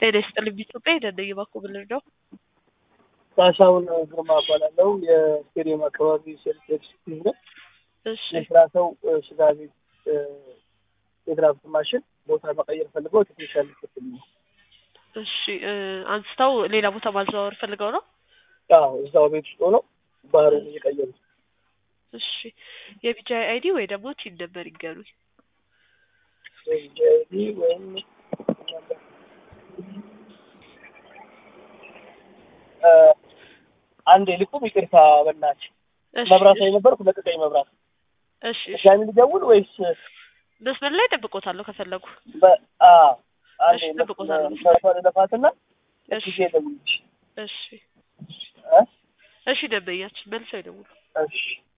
ጤና ይስጥልኝ ኢትዮጵያ የደነኝ በኩል ነው። ካሳሁን ግርማ እባላለሁ። የስቴዲየም አካባቢ ሴልፍ ኤክስኪዩዝ ነው። እሺ የስራ ሰው ስጋ ቤት የድራፍት ማሽን ቦታ መቀየር ፈልገው ቴክኒሻል ክፍል ነው። እሺ እ አንስተው ሌላ ቦታ ማዘዋወር ፈልገው ነው። አዎ እዛው ቤት ውስጥ ሆነው ባህሩን እየቀየሩ እሺ የቢጃይ አይዲ ወይ ደግሞ ቲን ነበር ይገሩኝ። ጄዲ ወይም እ አንድ ልቁም ይቅርታ በናች እሺ መብራት ላይ ነበርኩ ለቀቀኝ መብራት እሺ እሺ ድጋሚ ልደውል ወይስ መስመር ላይ ጠብቆታለሁ ከፈለጉ። በ አ አንዴ እሺ፣ እጠብቅዎታለሁ። መብራቷን ለፋትና እሺ ጊዜ ደውልሽ እሺ እ እሺ ደንበኛችን መልሰው ይደውሉ። እሺ